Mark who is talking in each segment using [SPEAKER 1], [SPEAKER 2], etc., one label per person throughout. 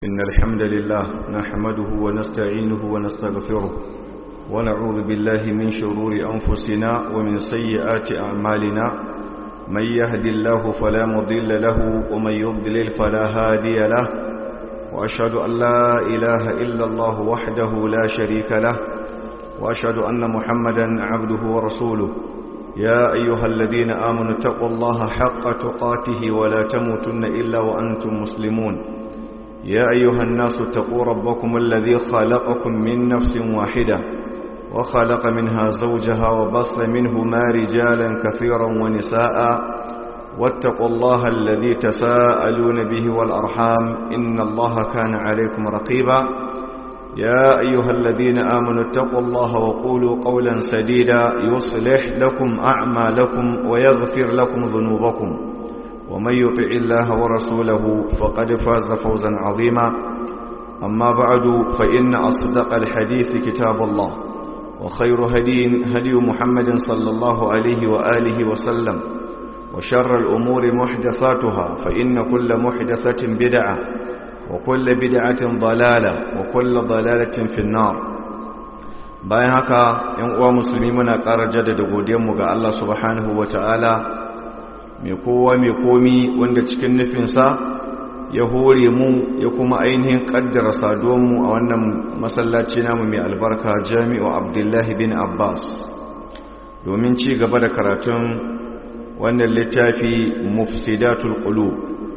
[SPEAKER 1] إن الحمد لله نحمده ونستعينه ونستغفره ونعوذ بالله من شرور أنفسنا ومن سيئات أعمالنا من يهد الله فلا مضل له ومن يضلل فلا هادي له وأشهد أن لا إله إلا الله وحده لا شريك له وأشهد أن محمدا عبده ورسوله يا أيها الذين آمنوا اتقوا الله حق تقاته ولا تموتن إلا وأنتم مسلمون يا أيها الناس اتقوا ربكم الذي خلقكم من نفس واحدة وخلق منها زوجها وبث منهما رجالا كثيرا ونساء واتقوا الله الذي تساءلون به والأرحام إن الله كان عليكم رقيبا يا أيها الذين آمنوا اتقوا الله وقولوا قولا سديدا يصلح لكم أعمالكم ويغفر لكم ذنوبكم ومن يطع الله ورسوله فقد فاز فوزا عظيما أما بعد فإن أصدق الحديث كتاب الله وخير هدي هدي محمد صلى الله عليه وآله وسلم وشر الأمور محدثاتها فإن كل محدثة بدعة وكل بدعة ضلالة وكل ضلالة في النار bayan haka ‘yan uwa musulmi muna ƙara jaddada godiyanmu ga Allah subhanahu wa ta'ala mai kowa mai komi wanda cikin nufinsa ya hore mu ya kuma ainihin ƙaddara saduwanmu a wannan masallaci namu mai albarka jami'u abdullahi bin abbas domin ci gaba da karatun wannan littafi mufsidatul qulub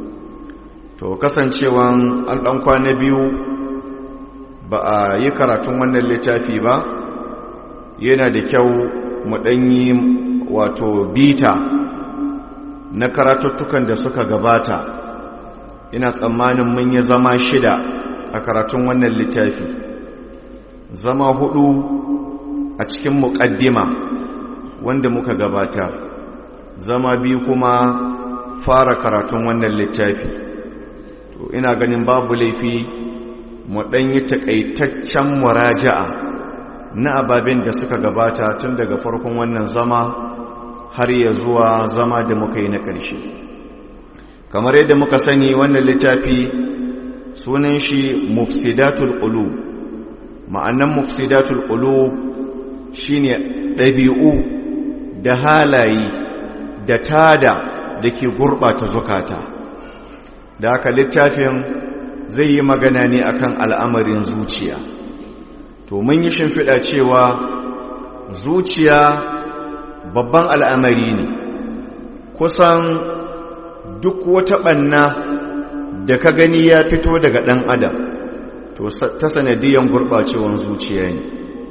[SPEAKER 1] to kasancewan an ɗan kwana biyu ba a yi karatun wannan littafi ba yana da kyau mu ɗanyi wato bita na karatuttukan da suka gabata ina tsammanin mun yi zama shida a karatun wannan littafi zama hudu a cikin muƙaddima wanda muka gabata zama biyu kuma fara karatun wannan littafi to ina ganin babu laifi mu ɗan yi taƙaitaccen muraja'a na ababen da suka gabata tun daga farkon wannan zama har ya zuwa zama da muka yi na ƙarshe kamar yadda muka sani wannan littafi sunan shi mufsidatul qulub ma'annan mufsidatul qulub shine ɗabi'u da halaye da tada da ke gurɓata zukata da haka littafin zai yi magana ne akan al'amarin zuciya to mun yi shimfiɗa cewa zuciya babban al'amari ne kusan duk wata ɓanna da ka gani ya fito daga ɗan adam to ta sanadiyan gurɓacewan zuciya ne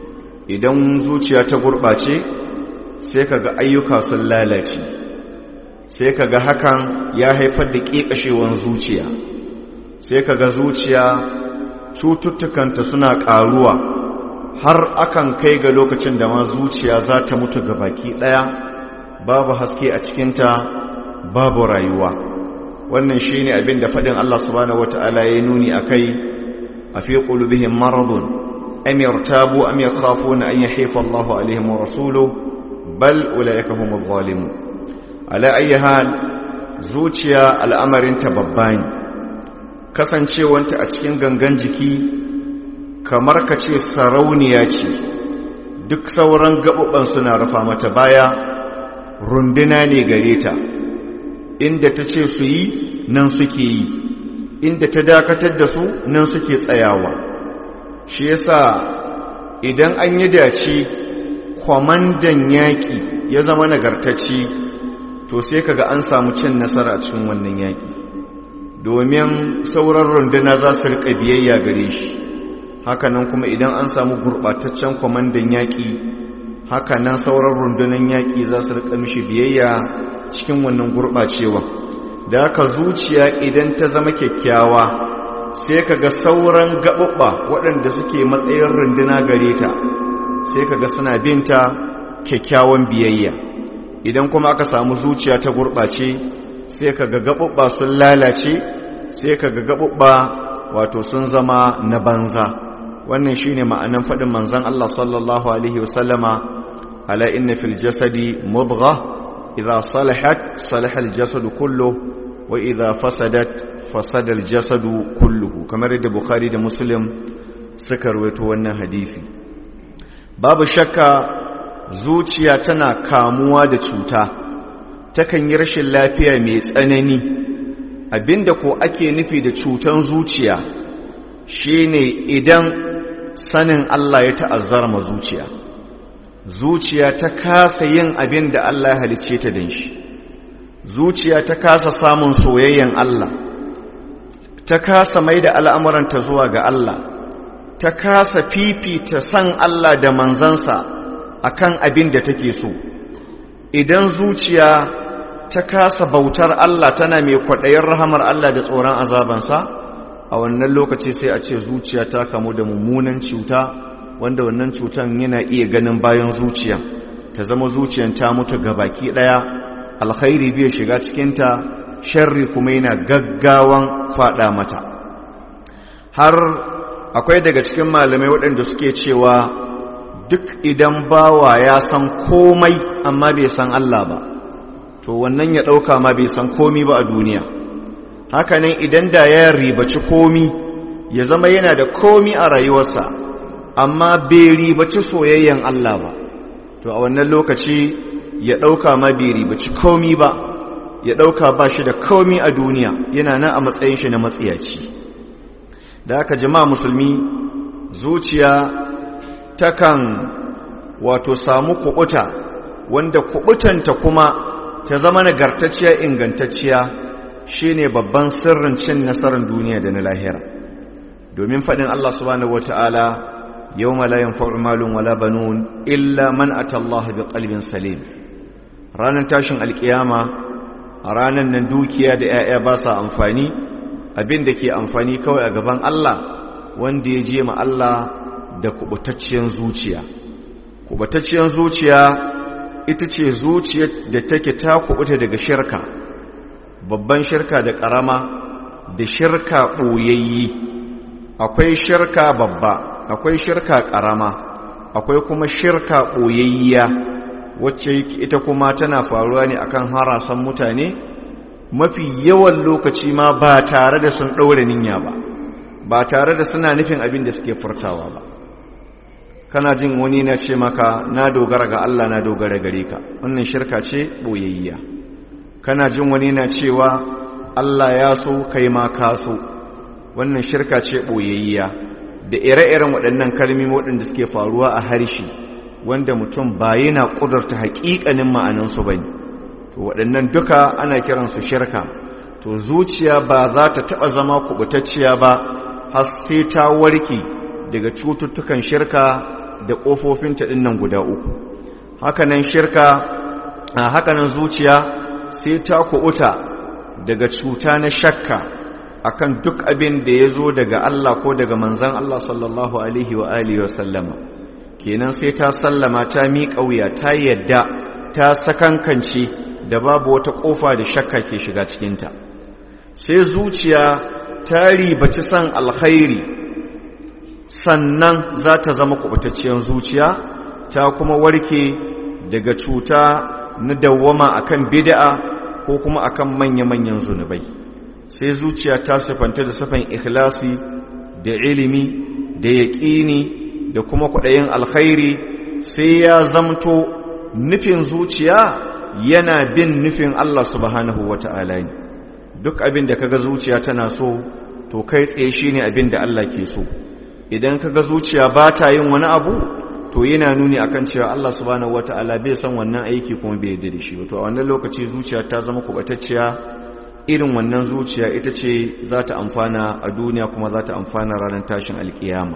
[SPEAKER 1] idan zuciya ta gurɓace sai ka ga ayyuka sun lalace sai ka ga hakan ya haifar da ƙiƙashewan zuciya sai ka ga zuciya cututtukanta suna ƙaruwa har akan kai ga lokacin da ma zuciya za ta mutu ga baki ɗaya babu haske a cikinta babu rayuwa wannan shi ne abin da faɗin Allah subhanahu wata'ala ya nuni a kai a fi ƙulubihin maradun am yartabu am yakhafuna an yahifa Allahu alaihim wa rasuluhu bal ulaika humuz zalimun ala ayi hal zuciya al'amarinta babba ne kasancewanta a cikin gangan jiki kamar ka ce sarauniya ce duk sauran gaɓuɓɓan suna rufa mata baya runduna ne gare ta inda ta ce su yi nan suke yi inda ta dakatar da su nan suke tsayawa shi yasa idan an yi dace kwamandan yaƙi ya zama nagartacci to sai kaga an samu cin nasara cikin wannan yaƙi domin sauran runduna za su riƙa biyayya gare shi hakanan kuma idan an samu gurɓataccen kwamandan yaƙi hakanan sauran rundunan yaƙi za su riƙa mishi biyayya cikin wannan gurɓacewa da haka zuciya idan ta zama kyakkyawa sai kaga sauran gaɓuɓɓa waɗanda suke matsayin runduna gare ta sai kaga suna binta kyakkyawan biyayya idan kuma aka samu zuciya ta gurɓace sai ka ga gaɓuɓɓa sun lalace sai ka ga gaɓuɓɓa wato sun zama na banza wannan shi ne ma'anan faɗin manzan Allah sallallahu Alaihi wasallama ala inna fil jasadi mudgha idha salahat salahal jasadu kullu wa idha fasadat fasadal jasadu kulluhu kamar yadda bukhari da muslim suka rawaito wannan hadisi babu shakka zuciya tana kamuwa da cuta takan yi rashin lafiya mai tsanani abinda ko ake nufi da cutan zuciya shine idan sanin Allah ya ta'azzara ma zuciya zuciya ta kasa yin abin da Allah ya halicce ta din shi zuciya ta kasa samun soyayyen Allah ta kasa mai da al'amuranta zuwa ga Allah ta kasa fifita san Allah da manzansa akan abin da take so idan zuciya ta kasa bautar Allah tana mai kwaɗayin rahamar Allah da tsoron azabansa a wannan lokaci sai a ce zuciya ta kamu da mummunan cuta wanda wannan cutan yana iya ganin bayan zuciya ta zama zuciyan ta mutu baki ɗaya alkhairi bai shiga cikinta sharri kuma yana gaggawan faɗa mata har akwai daga cikin malamai waɗanda suke cewa duk idan bawa ya san komai amma bai san Allah ba to wannan ya ɗauka ma bai san komi ba a duniya hakanan idan da ya ribaci komi ya zama yana da komi a rayuwarsa amma bai ribaci soyayyen Allah ba to a wannan lokaci ya ɗauka ma bai ribaci komi ba ya ɗauka ba shi da komi a duniya yana nan a matsayin shi na matsiyaci da aka jama'a musulmi zuciya takan wato samu kuɓuta wanda kuɓutanta kuma ta zama nagartacciya ingantacciya shine babban sirrin cin nasarar duniya da na lahira domin faɗin Allah subhanahu wata'ala yawma la yanfa'u malun wala banun illa man ata Allah biqalbin salim ranar tashin alkiyama a ranar nan dukiya da 'ya'ya ba sa amfani abin da ke amfani kawai a gaban Allah wanda ya je ma Allah da kubutacciyar zuciya kubutacciyar zuciya ita ce zuciyar da take ta kubuta daga shirka babban shirka da karama da shirka ɓoyayyi akwai shirka babba akwai shirka karama akwai kuma shirka ɓoyayya wacce ita kuma tana faruwa ne akan harasan mutane mafi yawan lokaci ma ba tare da sun ɗaure niyya ba ba tare da suna nufin abin da suke furtawa ba kana jin wani na ce maka na dogara ga Allah na dogara gare ka wannan shirka ce boyayya kana jin wani na cewa Allah ya so kai ma ka so wannan shirka ce boyayya da ire-iren waɗannan kalmomi waɗanda suke faruwa a harshe wanda mutum ba yana ƙudurta haƙiƙanin ma'anansu ba ne to waɗannan duka ana kiransu shirka to zuciya ba za ta taɓa zama kuɓutacciya ba har sai ta warke daga cututtukan shirka da ƙofofinta ɗin nan guda uku hakanan shirka a hakanan zuciya sai ta kuɓuta daga cuta na shakka akan duk abin da ya zo daga Allah ko daga manzan Allah sallallahu alaihi wa alihi wa sallama kenan sai ta sallama ta miƙa wuya ta yadda ta sakankance da babu wata ƙofa da shakka ke shiga cikinta sai zuciya ta ribaci san alkhairi sannan za ta zama kubutacciyar zuciya ta kuma warke daga cuta na dawwama akan bid'a ko kuma akan manya-manyan zunubai sai zuciya ta sifanta da sifan ikhlasi da ilimi da yaƙini da kuma kwaɗayin alkhairi sai ya zamto nufin zuciya yana bin nufin Allah subhanahu wata'ala ne duk abin da kaga zuciya tana so to kai tsaye shine abin da Allah ke so idan kaga zuciya ba ta yin wani abu to yana nuni akan cewa Allah subhanahu wata'ala bai san wannan aiki kuma bai yarda da shi to a wannan lokaci zuciya ta zama kubatacciya irin wannan zuciya ita ce za ta amfana a duniya kuma za ta amfana ranar tashin alkiyama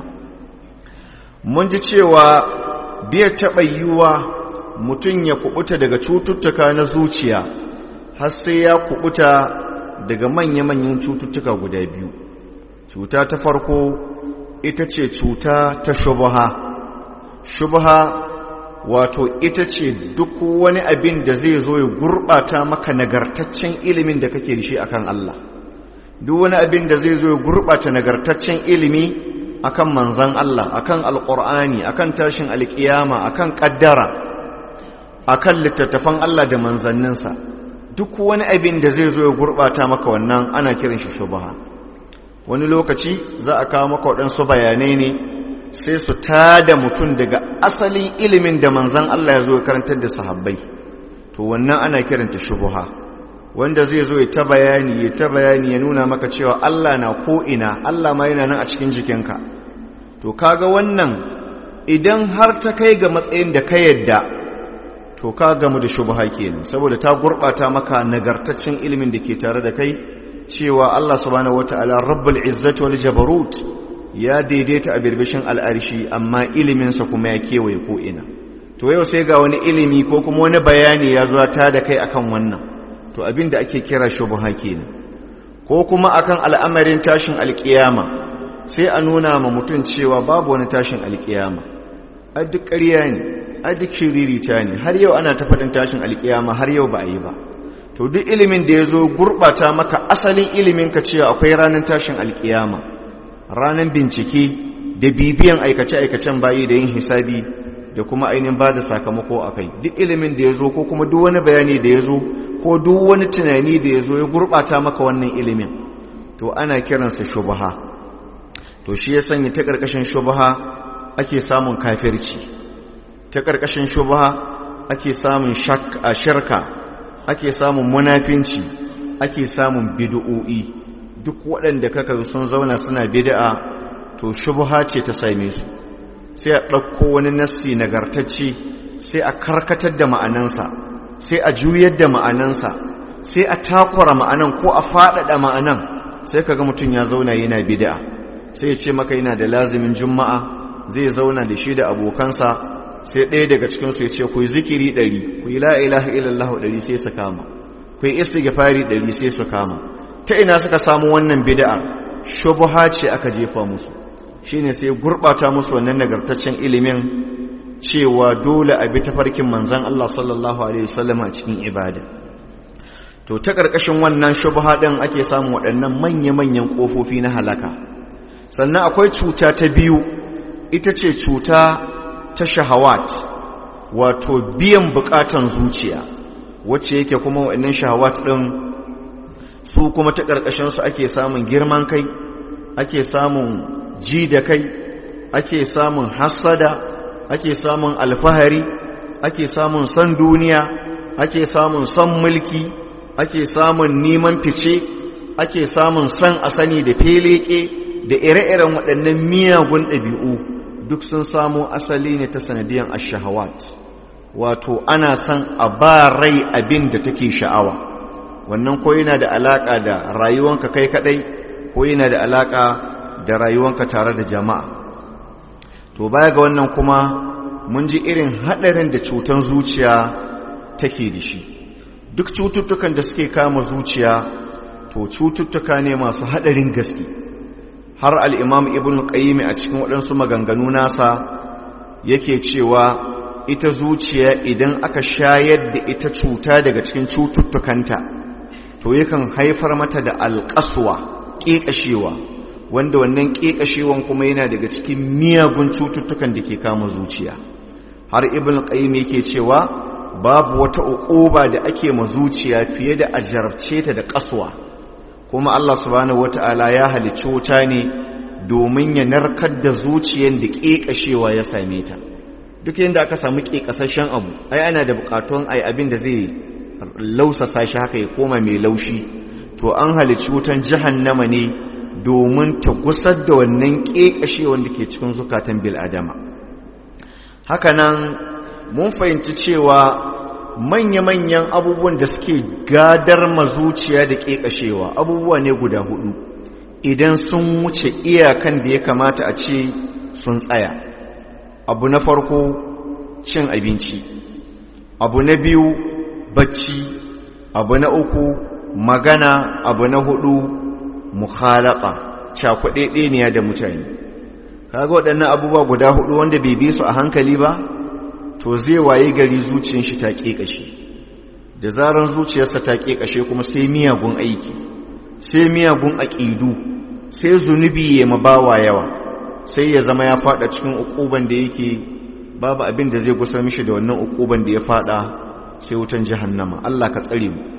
[SPEAKER 1] mun ji cewa bai taɓa yiwuwa mutum ya kubuta daga cututtuka na zuciya har sai ya kubuta daga manya-manyan cututtuka guda biyu cuta ta farko ita ce cuta ta shubha shubha wato ita ce duk wani abin da zai zo ya gurɓata maka nagartaccen ilimin da kake da shi akan Allah duk wani abin da zai zo ya gurɓata nagartaccen ilimi akan manzan Allah akan alƙur'ani akan tashin alƙiyama akan ƙaddara akan littattafan Allah da manzanninsa duk wani abin da zai zo ya gurɓata maka wannan ana kiran shi shubha wani lokaci za a kawo maka waɗansu bayanai ne sai su tada mutum daga asalin ilimin da manzan Allah ya zo ya karantar da sahabbai to wannan ana kiranta shubha wanda zai zo ya ta bayani ya ta bayani ya nuna maka cewa Allah na ko'ina Allah ma yana nan a cikin jikinka to kaga wannan idan har ta kai ga matsayin da ka yadda to ka gamu da shubha kenan saboda ta gurbata maka nagartaccen ilimin da ke tare da kai cewa Allah subhanahu wataala rabbul izzati wal jabarut ya daidaita a birbishin al'arshi amma iliminsa kuma ya kewaye ko'ina to yau sai ga wani ilimi ko kuma wani bayani ya zuwa ta da kai akan wannan to abin da ake kira shubha kenan ko kuma akan al'amarin tashin alkiyama sai a nuna ma mutum cewa babu wani tashin alkiyama a duk ƙarya ne a duk shiririta ne har yau ana ta faɗin tashin alkiyama har yau ba a yi ba to duk ilimin da ya zo gurɓata maka asalin ilimin ka cewa akwai ranar tashin alkiyama ranar bincike da bibiyan aikace-aikacen bayi da yin hisabi da kuma ainihin ba da sakamako a kai duk ilimin da ya zo ko kuma duk wani bayani da ya zo ko duk wani tunani da ya zo ya gurɓata maka wannan ilimin to ana kiransa shubaha to shi ya sanya ta ƙarƙashin shubaha ake samun kafirci ta ƙarƙashin shubaha ake samun shirka ake samun munafinci ake samun bid'o'i duk waɗanda kaka sun zauna suna bid'a to shubha ce ta same su sai a ɗauko wani nassi nagartacce sai a karkatar da ma'anansa sai a juyar da ma'anansa sai a takura ma'anan ko a faɗaɗa ma'anan sai kaga mutum ya zauna yana bid'a sai ya ce maka yana da lazimin juma'a zai zauna da shi da abokansa sai ɗaya daga cikinsu ya ce ku yi zikiri ɗari ku yi la'ilaha illallah ɗari sai su kama ku yi istighfari ɗari sai su kama ta ina suka samu wannan bid'a shubha ce aka jefa musu shine sai gurbata musu wannan nagartaccen ilimin cewa dole a bi tafarkin manzon Allah sallallahu alaihi wasallam a cikin ibada to ta karkashin wannan shubha din ake samu waɗannan manya-manyan kofofi na halaka sannan akwai cuta ta biyu ita ce cuta ta shahawat wato biyan bukatan zuciya wacce yake kuma waɗannan shahawat din su kuma ta ƙarƙashinsu ake samun girman kai ake samun ji da kai ake samun hassada ake samun alfahari ake samun son duniya ake samun son mulki ake samun neman fice ake samun son a sani da feleke da ire-iren waɗannan miyagun ɗabi'u duk sun samo asali ne ta sanadiyan ashahawat wato ana son a ba rai abin da take sha'awa wannan ko yana da alaka da rayuwanka kai kadai ko yana da alaka da rayuwanka tare da jama'a to baya ga wannan kuma mun ji irin hadarin da cutar zuciya take da shi duk cututtukan da suke kama zuciya to cututtuka ne masu hadarin gaske har al-imam ibn qayyim a cikin waɗansu maganganu nasa yake cewa ita zuciya idan aka shayar da ita cuta daga cikin cututtukanta to yakan haifar mata da alƙaswa ƙeƙashewa wanda wannan ƙeƙashewan kuma yana daga cikin miyagun cututtukan da ke kama zuciya har ibn qayyim yake cewa babu wata uquba da ake ma zuciya fiye da ajarabce ta da ƙaswa kuma Allah subhanahu wata'ala ya halicci wuta ne domin ya narkar da zuciyar da ƙeƙashewa ya same ta duk yadda aka samu ƙeƙasashen abu ai ana da buƙatun ai abin da zai lausasa shi haka ya koma mai laushi to an halicci wutan jahannama ne domin ta gusar da wannan ƙeƙashewan da ke cikin zukatan bil'adama hakanan mun fahimci cewa manya-manyan abubuwan da suke gadar mazuciya da ƙeƙashewa abubuwa ne guda hudu idan sun wuce iyakan da ya kamata a ce sun tsaya abu na farko cin abinci abu na biyu bacci abu na uku magana abu na hudu mukhalaka cakuɗeɗeniya da mutane kaga waɗannan abubuwa guda hudu wanda bai bi su a hankali ba to zai waye gari zuciyar shi ta ƙeƙashe da zaran zuciyarsa ta ƙeƙashe kuma sai miyagun aiki sai miyagun aƙidu sai zunubi ya mabawa yawa sai ya zama ya fada cikin ukuban da yake babu abin da zai gusar mishi da wannan ukuban da ya fada sai wutan jahannama Allah ka tsare mu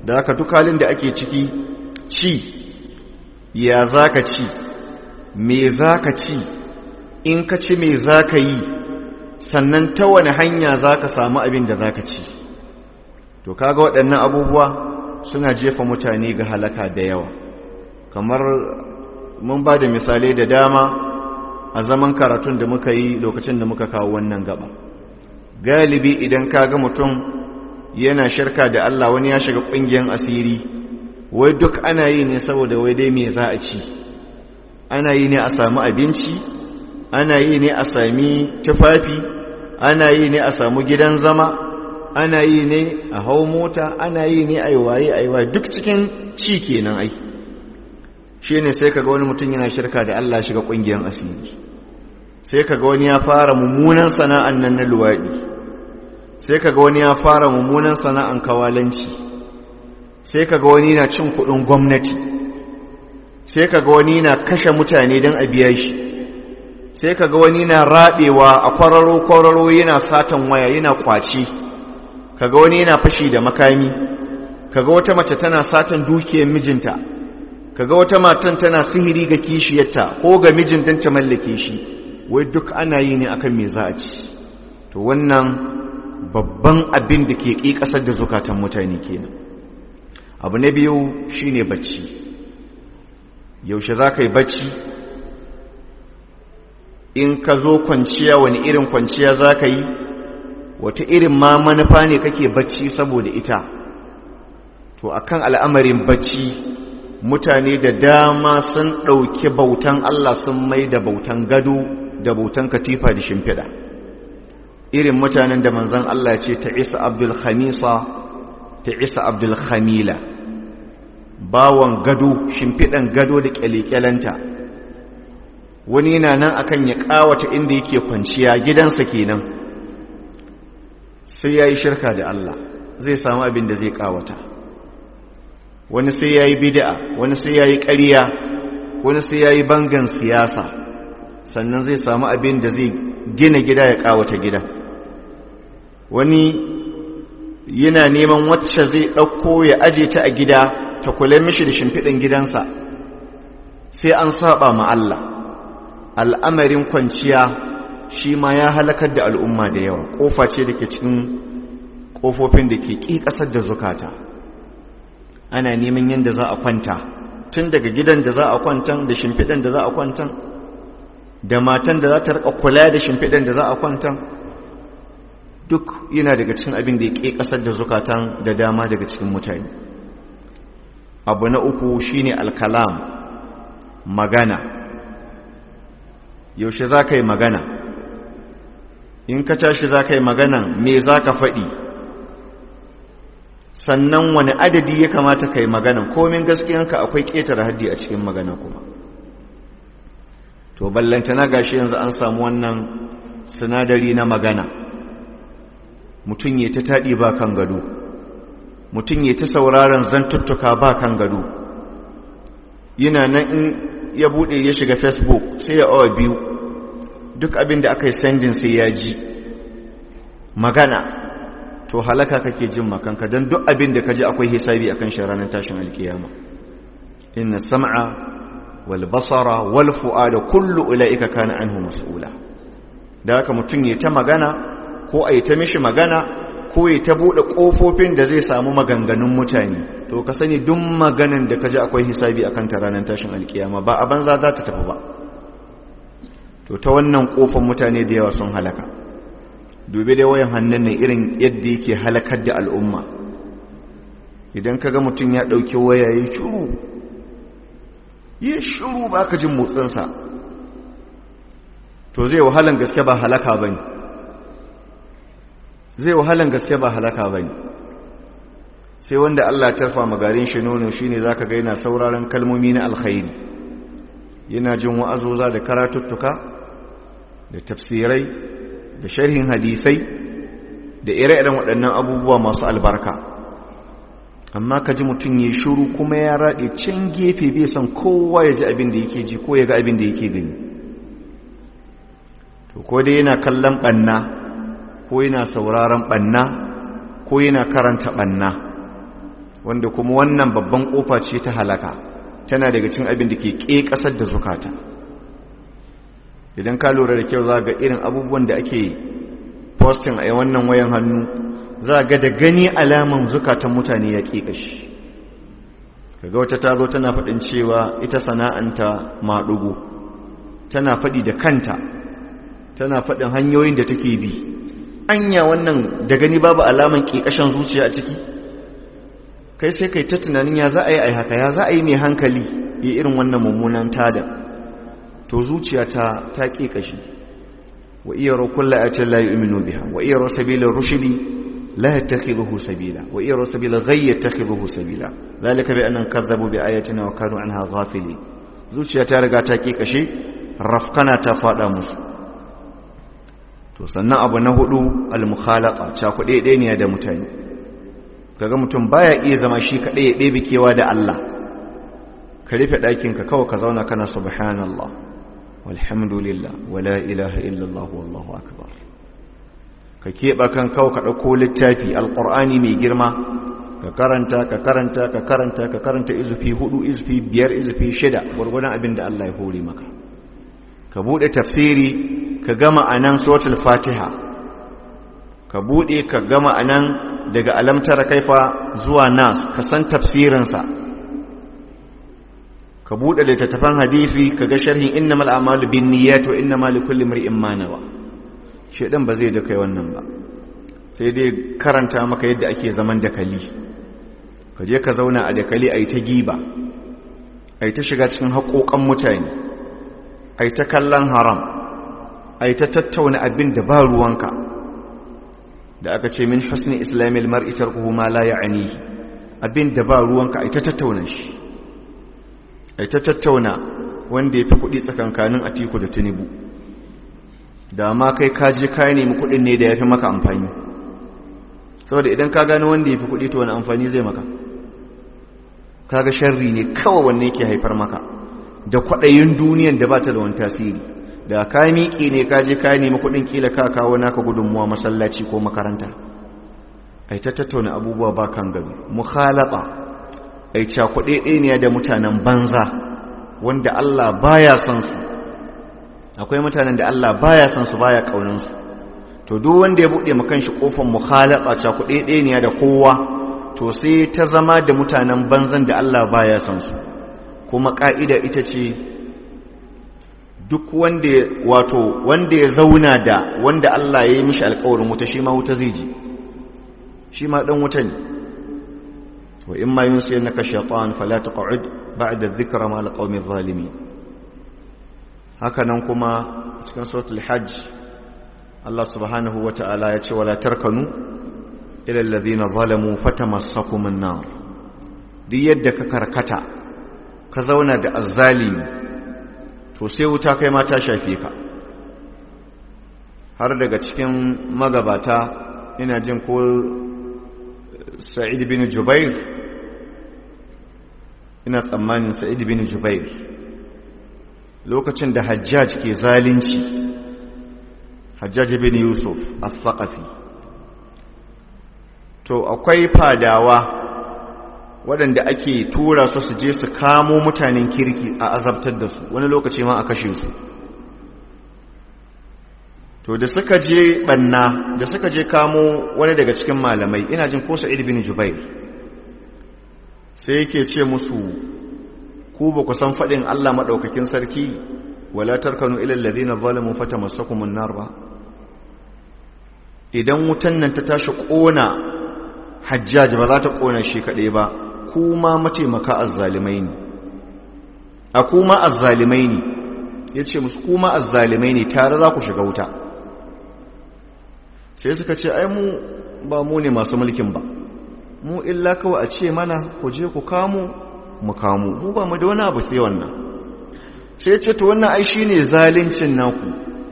[SPEAKER 1] da haka duk halin da ake ciki ci ya za ka ci me za ka ci in ka ci me za ka yi sannan ta wani hanya za ka samu abin da za ka ci to kaga waɗannan abubuwa suna jefa mutane ga halaka da yawa kamar mun ba da misalai da dama a zaman karatun da muka yi lokacin da muka kawo wannan gaba galibi idan kaga mutum yana shirka da Allah wani ya shiga ƙungiyar asiri wai duk ana yi ne saboda wai dai me za a ci ana yi ne a samu abinci ana yi ne a sami tufafi ana yi ne a samu gidan zama ana yi ne a hau mota ana yi ne a yi waye a yi waye duk cikin ci kenan ai shi ne sai kaga wani mutum yana shirka da Allah shiga ƙungiyar asiri sai kaga wani ya fara mummunan sana'an nan na luwaɗi sai kaga wani ya fara mummunan sana'an kawalanci sai kaga wani na cin kuɗin gwamnati sai kaga wani na kashe mutane don a biya shi sai kaga wani na raɓewa a kwararo-kwararo yana satan waya yana kwaci kaga wani yana fashi da makami kaga wata mace tana satan dukiyar mijinta kaga wata matan tana sihiri ga kishiyarta ko ga mijin don ta mallake shi wai duk ana yi ne akan me za a ci to wannan babban abin da ke ƙi ƙasar da zukatan mutane kenan abu na biyu shine bacci yaushe za ka yi bacci in ka zo kwanciya wani irin kwanciya za ka yi wata irin ma manufa ne kake bacci saboda ita to akan al'amarin bacci mutane da dama sun ɗauki bautan Allah sun mai da bautan gado da bautan katifa da shimfiɗa irin mutanen da manzan Allah ce ta isa abdul khamisa ta isa abdul khamila bawon gado shimfiɗan gado da ƙyale-ƙyalenta wani yana nan akan ya ƙawata inda yake kwanciya gidansa kenan sai ya yi shirka da Allah zai samu abin da zai ƙawata wani sai ya yi bida'a wani sai ya yi ƙariya wani sai ya yi bangan siyasa sannan zai samu abin da zai gina gida ya ƙawata gida wani yana neman wacce zai ɗauko ya aje ta a gida ta kula mishi da shimfiɗin gidansa sai an saba ma Allah al'amarin kwanciya shi ma ya halakar da al'umma da yawa ƙofa ce da ke cikin ƙofofin da ke ƙi ƙasar da zukata ana neman yadda za a kwanta tun daga gidan da za a kwantan da shimfiɗan da za a kwantan da matan da za ta rika kula da shimfiɗan da za a kwantan duk yana daga cikin abin da ya ƙi ƙasar da zukatan da dama daga cikin mutane abu na uku shine alkalam magana yaushe za ka yi magana in ka tashi za ka yi magana me za ka faɗi sannan wani adadi ya kamata ka yi magana komin gaskiyanka akwai ƙetare haddi a cikin magana kuma to ballantana gashi yanzu an samu wannan sinadari na magana mutum ya ta taɗi ba kan gado mutum ya ta sauraron zantuttuka ba kan gado yana nan in ya buɗe ya shiga facebook sai ya awa biyu duk abin da aka yi sendin sai ya ji magana to halaka kake jin makanka don duk abin da ka ji akwai hisabi akan shi ranar tashin alkiyama inna sam'a wal basara wal fu'ada kullu ulaika kana anhu mas'ula da haka mutum ya ta magana ko a yi ta mishi magana ko ya ta buɗe ƙofofin da zai samu maganganun mutane to ka sani duk maganan da ka ji akwai hisabi akan ta ranar tashin alkiyama ba a banza za ta tafi ba to ta wannan ƙofan mutane da yawa sun halaka dubi dai wayan hannun ne irin yadda yake halakar da al'umma idan ka ga mutum ya ɗauki waya ya shuru ya shuru ba ka jin motsinsa to zai wahalan gaske ba halaka ba ne zai wahalan gaske ba halaka ba ne sai wanda Allah ya tarfa magarin shi nono shi ne za ka gaina sauraron kalmomi na alkhairi yana jin wa'azoza da karatuttuka da tafsirai da sharhin hadisai da ire-iren waɗannan abubuwa masu albarka amma ka ji mutum ya shuru kuma ya raɗe can gefe bai san kowa ya ji abin da yake ji ko ya ga abin da yake gani to ko dai yana kallon ɓanna ko yana sauraron ɓanna ko yana karanta ɓanna wanda kuma wannan babban kofa ce ta halaka tana daga cin abin da ke ƙe ƙasar da zukata idan ka lura da kyau za ga irin abubuwan da ake posting a wannan wayan hannu za ga da gani alaman zukatan mutane ya ƙe ƙashi kaga wata ta zo tana faɗin cewa ita sana'anta maɗugo tana faɗi da kanta tana faɗin hanyoyin da take bi anya wannan da gani babu alaman ƙiƙashin zuciya a ciki kai sai kai ta tunanin ya za a yi a haka ya za a yi mai hankali ya irin wannan mummunan tada to zuciya ta ta ƙiƙashi wa iya rokulla a can layi uminu biha wa iya rosabilar rushidi لا يتخذه سبيلا وإيروا سبيل غي يتخذه سبيلا ذلك بأنهم كذبوا بآياتنا وكانوا عنها غافلين zuciya ta riga ta kashe rafkana ta fada musu to sannan abu na hudu al-mukhalaqa cha kuɗe ɗaya ne da mutane kaga mutum baya iya zama shi kaɗai ya ɗebe kewa da Allah ka rufe ɗakin ka kawai ka zauna kana subhanallah walhamdulillah wala ilaha illallah wallahu akbar ka keɓa kan kawo ka ɗauko littafi alƙur'ani mai girma ka karanta ka karanta ka karanta ka karanta izufi hudu izufi biyar izufi shida gwargwadon abin da Allah ya hore maka ka buɗe tafsiri ka gama a nan suratul fatiha ka buɗe ka gama a nan daga alamtar kaifa zuwa nas ka san tafsirinsa ka buɗe littattafan hadisi ka ga sharhin innamal a'malu bin niyyat wa innamal likulli imrin ma nawa shedan ba zai da kai wannan ba sai dai karanta maka yadda ake zaman dakali ka je ka zauna a dakali a yi ta giba a yi ta shiga cikin haƙoƙan mutane a yi ta kallon haram a yi ta tattauna abin da ba ruwanka da aka ce min husni islamil mar'i tarkuhu ma la ya'ani abin da ba ruwanka a yi ta tattauna shi a yi ta tattauna wanda ya fi kuɗi tsakankanin atiku da tinubu da ma kai kaji ka nemi kudin ne da ya fi maka amfani saboda idan ka gano wanda ya fi kudi to wani amfani zai maka kaga sharri ne kawai wanne yake haifar maka da kwaɗayin duniyan da ba ta da wani tasiri da ka miƙe ne ka je ka nemi kudin kila ka kawo naka gudunmuwa masallaci ko makaranta ai ta tattauna abubuwa ba kan gabi mukhalata ai cakuɗe ɗaya da mutanen banza wanda Allah baya son su akwai mutanen da Allah baya san su baya kaunin su to duk wanda ya bude makan shi kofar mukhalaba ta kuɗe ɗaya ne da kowa to sai ta zama da mutanen banzan da Allah baya san su kuma ka'ida ita ce duk wanda wato wanda ya zauna da wanda Allah ya yi mishi alƙawarin wuta shi ma wuta zai ji shi ma dan wuta ne wa in ma yunsiyannaka shaytan fala taq'ud ba'da dhikra ma alqawmi adh-dhalimin hakanan kuma cikin suratul hajj Allah subhanahu wata'ala ya ce wala tarkanu ila alladhina zalamu fatamassakum an-nar duk yadda ka karkata ka zauna da azzalimi to sai wuta kai ma ta shafe ka har daga cikin magabata ina jin ko Sa'id bin Jubair ina tsammanin Sa'id bin Jubair lokacin da hajjaj ke zalunci hajjaj bin yusuf al-thaqafi to akwai fadawa waɗanda ake tura su su je su kamo mutanen kirki a azabtar da su wani lokaci ma a kashe su to da suka je banna da suka je kamo wani daga cikin malamai ina jin ko sa'id bin jubair sai yake ce musu ku ba ku san faɗin Allah maɗaukakin sarki wala tarkanu ilal ladina zalamu fatamassakumun nar ba idan wutan nan ta tashi ƙona hajjaj ba za ta ƙona shi kaɗai ba kuma mataimaka azzalimai ne a kuma azzalimai ne ya ce musu kuma azzalimai ne tare za ku shiga wuta sai suka ce ai mu ba mu ne masu mulkin ba mu illa kawai a ce mana ku je ku kamo mu kamo mu ba mu da wani abu sai wannan sai ce to wannan ai shine zalincin naku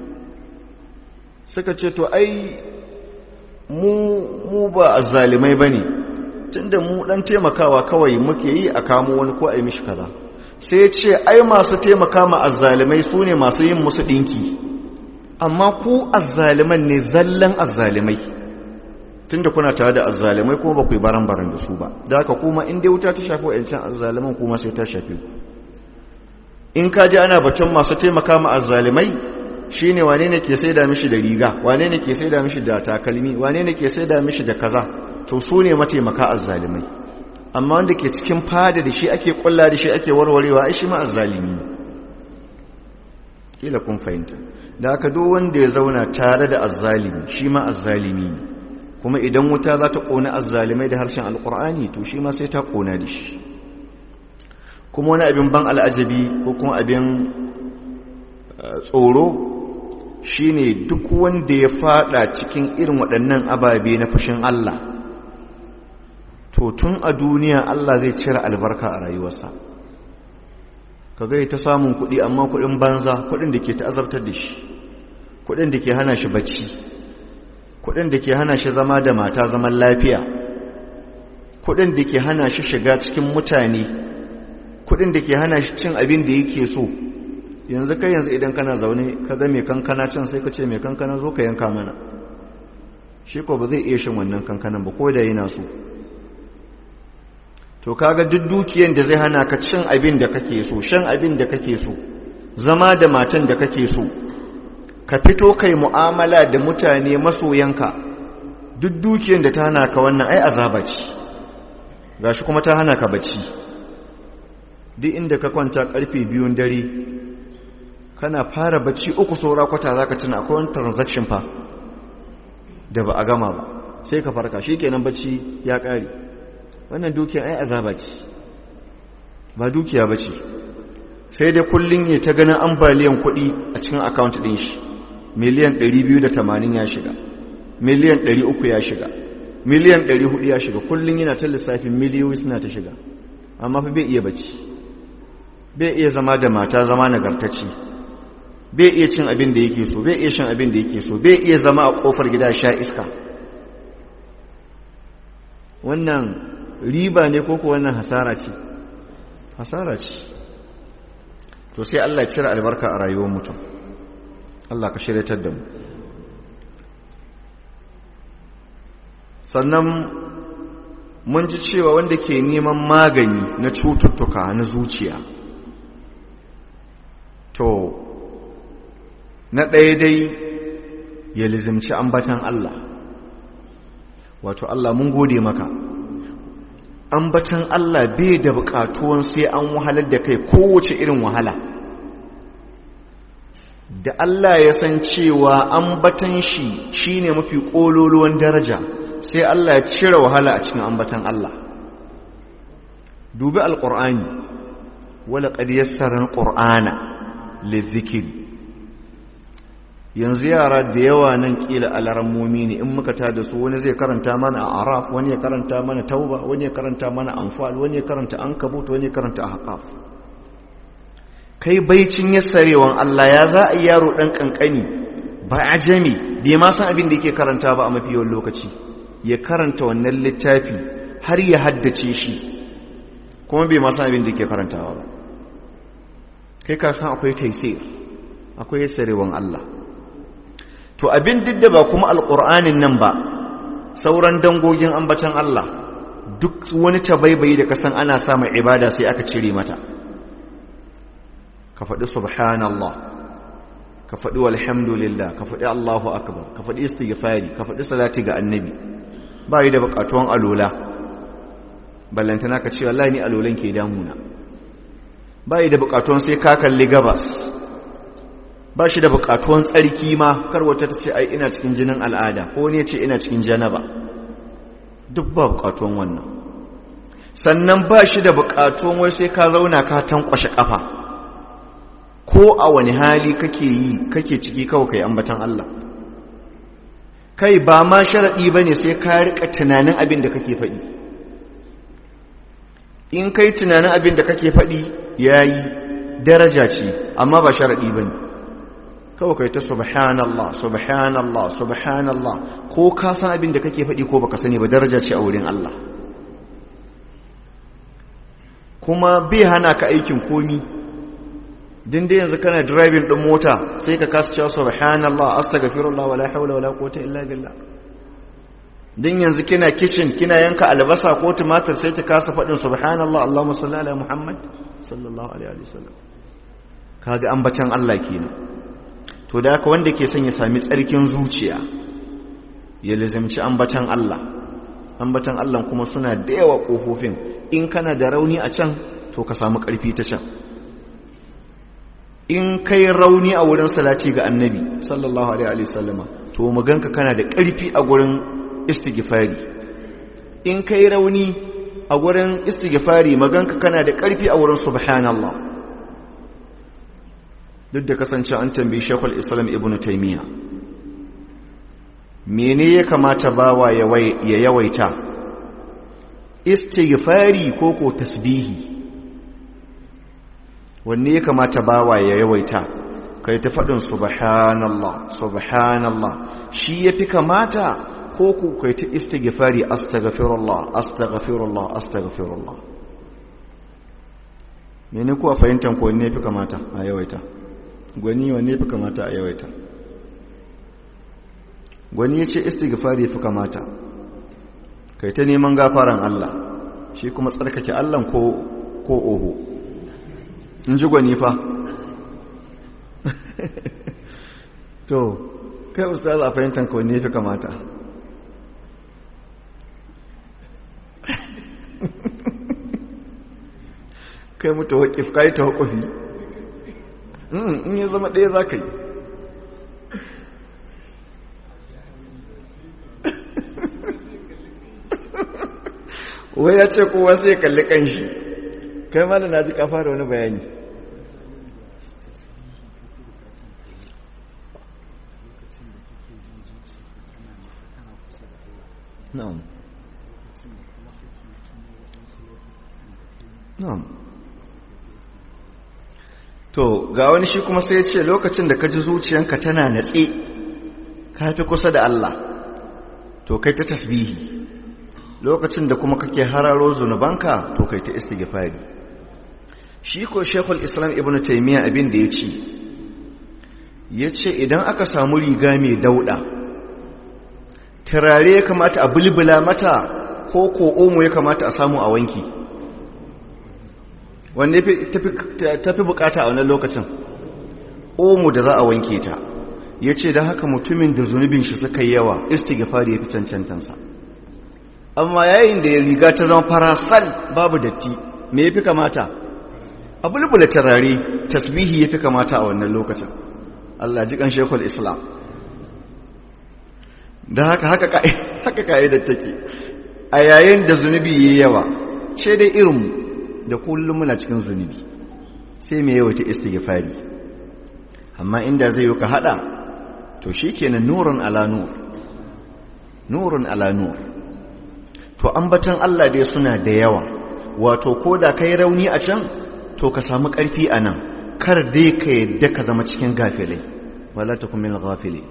[SPEAKER 1] suka ce to ai mu mu ba azzalimai bane tunda mu dan taimakawa kawai muke yi a kamo wani ko ai mishi kaza sai ce ai masu taimaka ma azzalimai sune masu yin musu dinki amma ku azzaliman ne zallan azzalimai tunda kuna tare da azzalimai kuma ba ku yi baran-baran da su ba da haka kuma in dai wuta ta shafi wa'ancan azzaliman kuma sai ta shafi ku in ka ji ana batun masu taimaka ma azzalimai shine wane ne ke saida mishi da riga wane ne ke saida mishi da takalmi wane ne ke saida mishi da kaza to su ne mataimaka azzalimai amma wanda ke cikin fada da shi ake kulla da shi ake warwarewa ai shi ma azzalimi ne kila kun fahimta da aka duk wanda ya zauna tare da azzalimi shi ma azzalimi ne kuma idan wuta za ta ƙona azzalimai da harshen alƙur'ani to shi ma sai ta ƙona da shi kuma wani abin ban al'ajabi ko kuma abin tsoro shine duk wanda ya fada cikin irin waɗannan ababe na fushin Allah to tun a duniya Allah zai cire albarka a rayuwarsa ka gai ta samun kuɗi amma kuɗin banza kuɗin da ke ta'azabtar da shi kuɗin da ke hana shi bacci kuɗin da ke hana shi zama da mata zaman lafiya kuɗin da ke hana shi shiga cikin mutane kuɗin da ke hana shi cin abin da yake so yanzu kai yanzu idan kana zaune ka ga mai kankana can sai ka ce mai kankana zo ka yanka mana shi ko ba zai iya shin wannan kankanan ba ko da yana so to kaga duk dukiyan da zai hana ka cin abin da kake so shan abin da kake so zama da matan da kake so ka fito kai mu'amala da mutane masoyanka duk dukiyan da ta hana ka wannan ai azaba ce gashi kuma ta hana ka bacci duk inda ka kwanta karfe biyun dare kana fara bacci uku saura kwata zaka tuna akwai wani transaction fa da ba a gama ba sai ka farka shikenan bacci ya kare wannan dukiya ai azaba ce ba dukiya ba ce sai dai kullum ya ta ganin ambaliyan kuɗi a cikin akawunt ɗin shi miliyan 280 ya shiga miliyan 300 ya shiga miliyan 400 ya shiga kullum yana ta lissafin miliyoyi suna ta shiga amma fa bai iya bacci bai iya zama da mata zama nagartacci bai iya cin abin da yake so bai iya shan abin da yake so bai iya zama a kofar gida sha iska wannan riba ne ko wannan hasara ce hasara ce to sai Allah ya cire albarka a rayuwar mutum Allah ka shiryatar da mu sannan mun ji cewa wanda ke neman magani na cututtuka na zuciya to na ɗaya dai ya lizimci ambatan Allah wato Allah mun gode maka ambatan Allah bai da bukatuwan sai an wahalar da kai kowace irin wahala da Allah ya san cewa ambatan shi shine mafi kololuwan daraja sai Allah ya cire wahala a cikin ambatan Allah dubi alqur'ani wala qad yassara alqur'ana lidhikri yanzu yara da yawa nan kila alarammomi ne in muka ta da su wani zai karanta mana a araf wani ya karanta mana tauba wani ya karanta mana anfal wani ya karanta ankabut wani ya karanta ahqaf kai baicin yassarewan Allah ya za a yaro dan kankani ba ajami bai ma san abin da yake karanta ba a mafi yawan lokaci ya karanta wannan littafi har ya haddace shi kuma bai ma san abin da yake karantawa ba kai ka san akwai taisir akwai yassarewan Allah to abin duk da ba kuma alƙur'anin nan ba sauran dangogin ambatan Allah duk wani tabaibayi da kasan ana samun ibada sai aka cire mata ka faɗi subhanallah ka faɗi walhamdulillah ka faɗi Allahu akbar ka faɗi istighfari ka faɗi salati ga annabi ba yi da buƙatuwan alola ballantana ka ce wallahi ni alolan ke damuna ba yi da buƙatuwan sai ka kalli gabas ba shi da bukatuwan tsarki ma kar wata ta ce ai ina cikin jinin al'ada ko ne ce ina cikin janaba duk ba bukatuwan wannan sannan ba shi da bukatuwan wai sai ka zauna ka tankwashe kafa ko a wani hali kake yi kake ciki kawai kai ambatan Allah kai ba ma sharadi bane sai ka rika tunanin abin da kake faɗi in kai tunanin abin da kake faɗi yayi daraja ce amma ba sharadi bane kawai kai ta subhanallah subhanallah subhanallah ko ka san abin da kake faɗi ko baka sani ba daraja ce a wurin Allah kuma bai hana ka aikin komi din dai yanzu kana driving din mota sai ka kasa cewa subhanallah astaghfirullah wala hawla wala quwwata illa billah din yanzu kina kitchen kina yanka albasa ko tumatir sai ki kasa faɗin subhanallah allahumma salli ala muhammad sallallahu alaihi wasallam kaga ambatan Allah kenan to da haka wanda ke son ya sami tsarkin zuciya ya lazimci ambatan Allah ambatan Allah kuma suna da yawa kofofin in kana da rauni a can to ka samu ƙarfi ta can in kai rauni a wurin salati ga annabi sallallahu alaihi wasallama to maganka kana da ƙarfi a gurin istighfari in kai rauni a gurin istighfari maganka kana da ƙarfi a wurin subhanallah duk da kasance an tambayi shekul islam ibn taimiyya mene ya kamata bawa ya yawaita istighfari ko ko tasbihi wanne ya kamata bawa ya yawaita kai ta faɗin subhanallah subhanallah shi ya fi kamata ko ku kai ta istighfari astaghfirullah astaghfirullah astaghfirullah mene kuwa fahimtar ko wanne ya fi kamata a yawaita gwani wanne fi kamata a yawaita gwani ya ce istighfari fi kamata kai ta neman gafaran Allah shi kuma tsarkake Allah ko ko oho in ji gwani fa to kai ustaz a fahimtar ka wanne fi kamata kai mutu waƙif kai ta hukufi in ya zama ɗaya za ka yi wai ya ce kowa sai kalli kanshi kai mana na ji kafa da wani bayani na'am na'am to ga wani shi kuma sai ya ce lokacin da ka ji zuciyanka tana natse ka fi kusa da Allah to kai ta tasbihi lokacin da kuma kake hararo zunubanka to kai ta istighfari shi ko shekul islam ibn taimiyya abin da ya ce ya ce idan aka samu riga mai dauda turare ya kamata a bulbula mata ko ko omo ya kamata a samu a wanki wanda tafi bukata a wannan lokacin omo da za a wanke ta ya ce don haka mutumin da zunubin shi suka yawa istighfari ya fi cancantansa amma yayin da ya riga ta zama farasal babu datti me ya fi kamata a bulbula tarare tasbihi ya fi kamata a wannan lokacin Allah ji kan shekul islam da haka haka ka'idar take a yayin da zunubi ya yawa ce dai irinmu da kullum muna cikin zunubi sai mai yawaita istighfari amma inda zai yi ka hada to shikenan nurun ala nur nurun ala nur to ambatan Allah dai suna da yawa wato koda kai rauni a can to ka samu karfi a nan kar dai ka yadda ka zama cikin gafilai wala takum min ghafili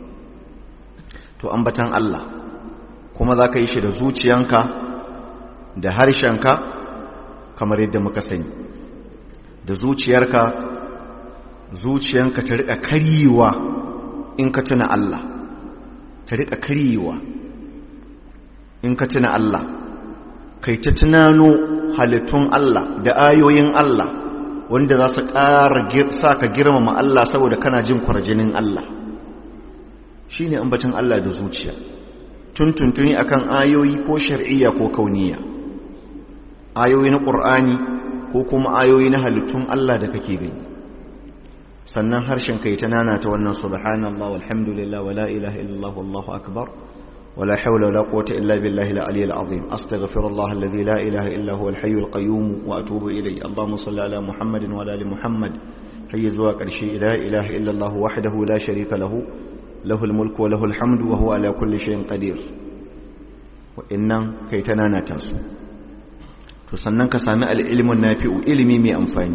[SPEAKER 1] to ambatan Allah kuma za ka yi shi da zuciyanka da harshenka kamar yadda muka sani da zuciyarka zuciyanka ta rika karyewa in ka tuna Allah ta rika karyewa in ka tuna Allah kai ta tunano halittun Allah da ayoyin Allah wanda za su ƙara sa ka girmama Allah saboda kana jin kwarjinin Allah shi ne ambacin Allah da zuciya tuntuntuni akan ayoyi ko shar'iyya ko kauniya ayoyi na ƙur'ani ko kuma ayoyi na halittun Allah da kake gani sannan harshen kai ta nana ta wannan subhanallah walhamdulillah wala ilaha illallah wallahu akbar ولا حول ولا قوة إلا بالله العلي العظيم أستغفر الله الذي لا إله إلا هو الحي القيوم وأتوب إليه اللهم صل على محمد وعلى آل محمد حي زواك الشيء لا إله إلا الله وحده لا شريك له له الملك وله الحمد وهو على كل شيء قدير وإنن كي تنانا تاسو تسنن كسامع العلم النافع علمي مي أنفاني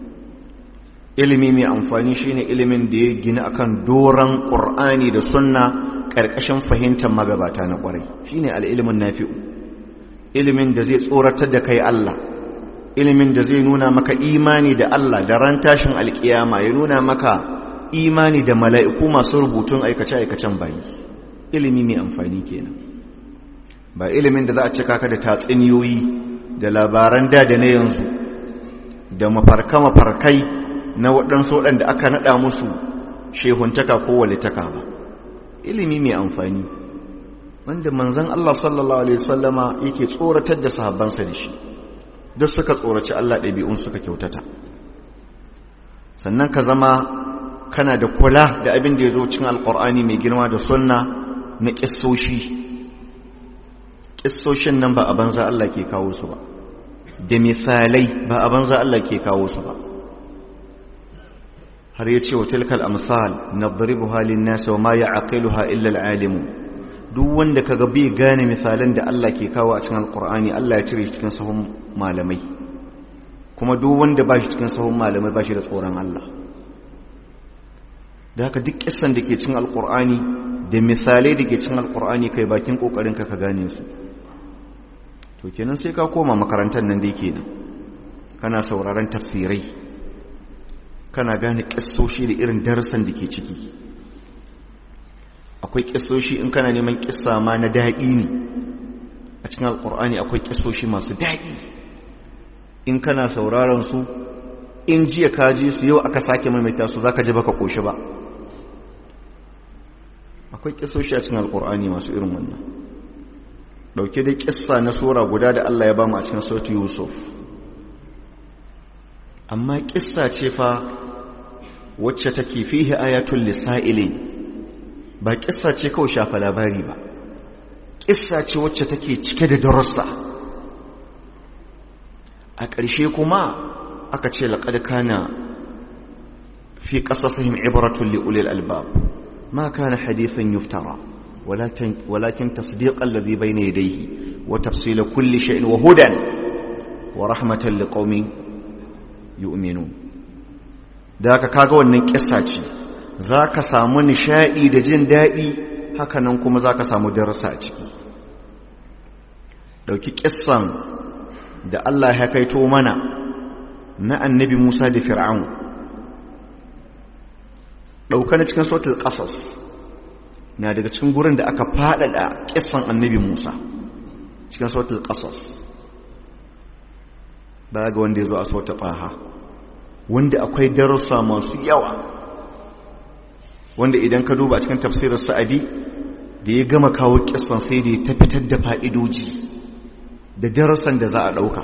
[SPEAKER 1] ilimi mai amfani shine ilimin da ya gina akan doran qur'ani da sunna ƙarƙashin fahimtar magabata na ƙwarai shi ne al'ilimin nafi'u ilimin da zai tsoratar da kai Allah ilimin da zai nuna maka imani da Allah da ran tashin alƙiyama ya nuna maka imani da mala'iku masu rubutun aikace-aikacen bayi ilimi mai amfani kenan ba ilimin da za a cika ka da tatsuniyoyi da labaran da da na yanzu da mafarka-mafarkai na waɗansu waɗanda aka naɗa musu shehuntaka ko walitaka ba ilimi mai amfani wanda manzan Allah sallallahu Alaihi wasallama yake tsoratar da sahabbansa da shi duk suka tsoraci Allah ɗabi'un suka kyautata sannan ka zama kana da kula da abin da ya zo cin alƙur'ani mai girma da sunna na ƙisoshi ƙisoshin nan ba a banza Allah ke kawo su ba da misalai ba a banza Allah ke kawo su ba har ya ce wa tilkal amsal nadribu halin nasa wa ma ya'qiluha illa al-alimu duk wanda kaga bai gane misalan da Allah ke kawo a cikin alqur'ani Allah ya cire cikin sahun malamai kuma duk wanda ba shi cikin sahun malamai ba shi da tsoron Allah da haka duk kissan da ke cikin alqur'ani da misalai da ke cikin alqur'ani kai bakin kokarin ka ka gane su to kenan sai ka koma makarantar nan dai kenan kana sauraron tafsirai kana gane kissoshi da irin darasan da ke ciki akwai kissoshi in kana neman kissa ma na daɗi ne a cikin alkur'ani akwai kissoshi masu daɗi in kana sauraron su in jiya ka ji su yau aka sake maimaita su zaka ji baka koshi ba akwai kissoshi a cikin alkur'ani masu irin wannan dauke da kissa na sura guda da Allah ya bamu a cikin sautu Yusuf amma kissa ce fa wacce take fihi ayatul lisaili ba kissa ce kawai shafa labari ba kissa ce wacce take cike da darussa a ƙarshe kuma aka ce laqad kana fi qasasihim ibratun li ulil albab ma kana hadithan yuftara ولكن ولكن تصديق الذي بين يديه وتفصيل كل شيء وهدى ورحمة لقوم yu'minun da haka kaga wannan kissa ce zaka samu nishadi da jin dadi hakanan kuma zaka samu darasa a ciki dauki kissan da Allah ya kaito mana na annabi Musa da Fir'aun dauka na cikin suratul qasas na daga cikin gurin da aka fadada kissan annabi Musa cikin suratul qasas ba ga wanda ya zo a sauta faha wanda akwai darussa masu yawa wanda idan ka duba a cikin tafsirin sa'adi da ya gama kawo kissan sai da ya ta fitar da fa'idoji da darussan da za a ɗauka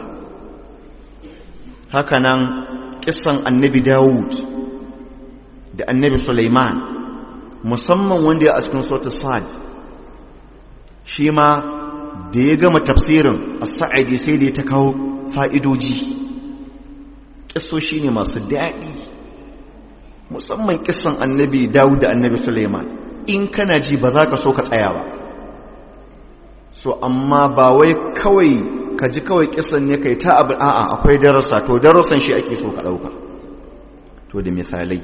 [SPEAKER 1] hakanan kissan annabi dawud da annabi suleiman musamman wanda ya a cikin sautar sa'ad shi ma da ya gama tafsirin a sa'adi sai da ya ta kawo fa'idoji ƙisoshi ne masu daɗi musamman ƙisan annabi dawud da annabi suleiman in kana ji ba za ka so ka tsaya ba so amma ba wai kawai ka ji kawai ƙisan ne kai ta abu a'a akwai darasa to darasan shi ake so ka ɗauka to da misalai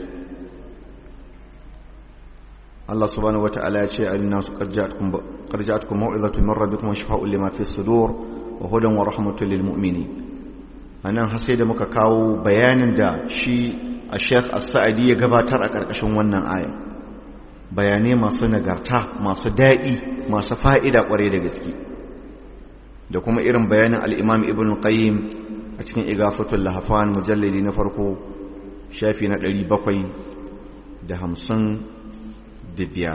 [SPEAKER 1] Allah subhanahu wata'ala ya ce alinasu ƙarja'atkum mau'izatu min rabbikum wa shifa'un lima fi sudur wa hudan wa rahmatul lil mu'minin anan har sai da muka kawo bayanin da shi a Sheikh As-Sa'di ya gabatar a karkashin wannan aya bayanai masu nagarta masu daɗi masu fa'ida kware da gaske da kuma irin bayanin al-Imam Ibn Qayyim a cikin Igafatul Lahfan mujallidi na farko shafi na 755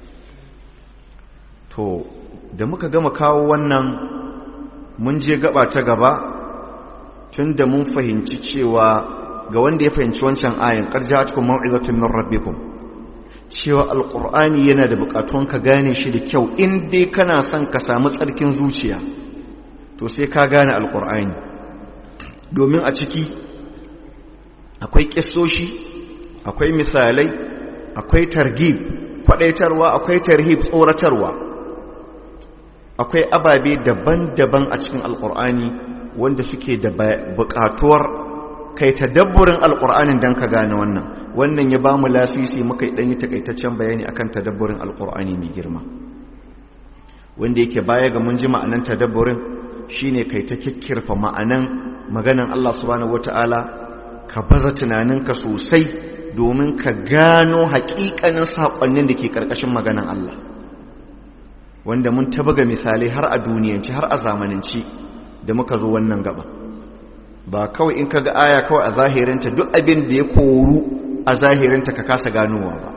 [SPEAKER 1] to da muka gama kawo wannan mun je gaba ta gaba tun da mun fahimci cewa ga wanda ya fahimci wancan ayin ƙarjatun mau'izatun min rabbikum cewa alƙur'ani yana da buƙatuwan ka gane shi da kyau in dai kana son ka samu tsarkin zuciya to sai ka gane alƙur'ani domin a ciki akwai ƙisoshi akwai misalai akwai targib kwaɗaitarwa akwai tarhib tsoratarwa akwai ababe daban-daban a cikin alkur'ani wanda suke da bukatuwar kai tadabburin alkur'anin don ka gane wannan wannan ya ba mu lasisi muka yi ɗanyi takaitaccen bayani akan tadabburin alkur'ani mai girma wanda yake baya ga mun ji ma'anan tadabburin shine kai ta kikkirfa ma'anan maganan Allah subhanahu wata'ala ka baza tunaninka sosai domin ka gano haƙiƙanin saƙonnin da ke ƙarƙashin maganan Allah wanda mun tabaga misalai har a duniyanci har a zamananci da muka zo wannan gaba ba kawai in kaga aya kawai a zahirinta duk abin da ya koru a zahirinta ka kasa ganowa ba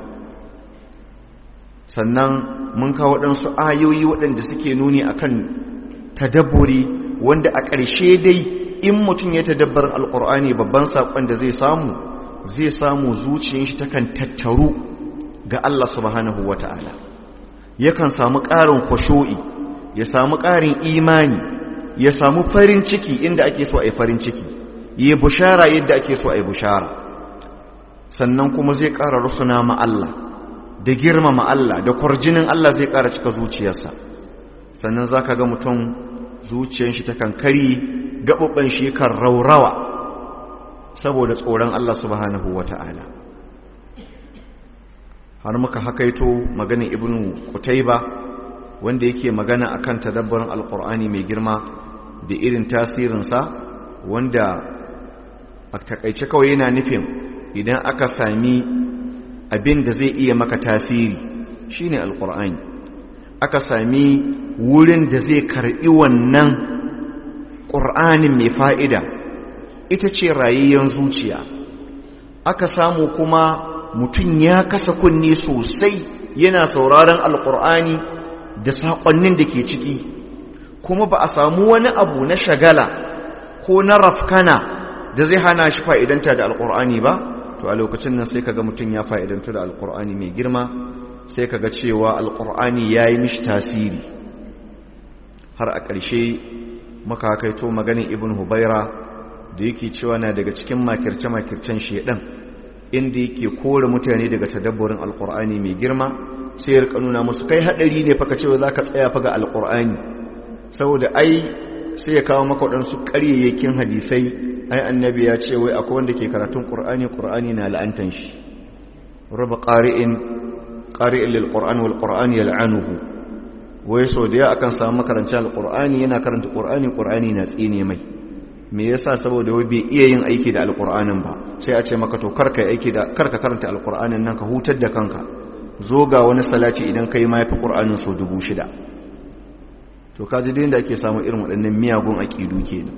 [SPEAKER 1] sannan mun kawo waɗansu ayoyi waɗanda suke nuni akan tadabburi wanda a ƙarshe dai in mutum ya tadabbar alƙur'ani babban saƙon da zai samu zai samu zuciyar shi takan tattaru ga Allah subhanahu wata'ala yakan samu ƙarin kwasho'i ya samu ƙarin imani ya samu farin ciki inda ake so a yi farin ciki yi bushara yadda ake so a yi bushara sannan kuma zai ƙara rusuna ma Allah da girmama Allah da kwarjinin Allah zai ƙara cika zuciyarsa sannan za ka ga mutum zuciyar shi ta kankari gaɓaɓɓen shi kan raurawa saboda tsoron Allah subhanahu wa ta'ala har muka hakaito maganin ibnu kutaiba wanda yake magana akan tadabbarin alkur'ani mai girma da irin tasirinsa wanda a takaice kawai yana nufin idan aka sami abin da zai iya maka tasiri shine alkur'ani aka sami wurin da zai karbi wannan ƙur'anin mai fa'ida ita ce rayayyen zuciya aka samu kuma mutum ya kasa kunni sosai yana sauraron alkur'ani da saƙonnin da ke ciki kuma ba a samu wani abu na shagala ko na rafkana da zai hana shi fa'idanta da alkur'ani ba to a lokacin nan sai kaga mutum ya fa'idanta da alkur'ani mai girma sai kaga cewa alkur'ani ya yi mishi tasiri har a ƙarshe maka kaito maganin ibn hubaira da yake cewa na daga cikin makirce-makircen shedan inda yake kore mutane daga tadabburin alkur'ani mai girma sai ya nuna musu kai hadari ne faka cewa zaka tsaya fa ga alkur'ani saboda ai sai ya kawo maka wadansu ƙaryayyakin hadisai ai annabi ya ce wai akwai wanda ke karatun qur'ani qur'ani na la'antan shi raba qari'in qari'in lil qur'an wal qur'an yal'anuhu wai so da ya akan samu makarancin alkur'ani yana karanta qur'ani qur'ani na tsine mai me yasa saboda wai bai iya yin aiki da alkur'anin ba sai a ce maka to karka aiki da karka karanta alkur'anin nan ka hutar da kanka zo ga wani salati idan kai ma yafi qur'anin so dubu shida to kaji da ake samu irin waɗannan miyagun aqidu kenan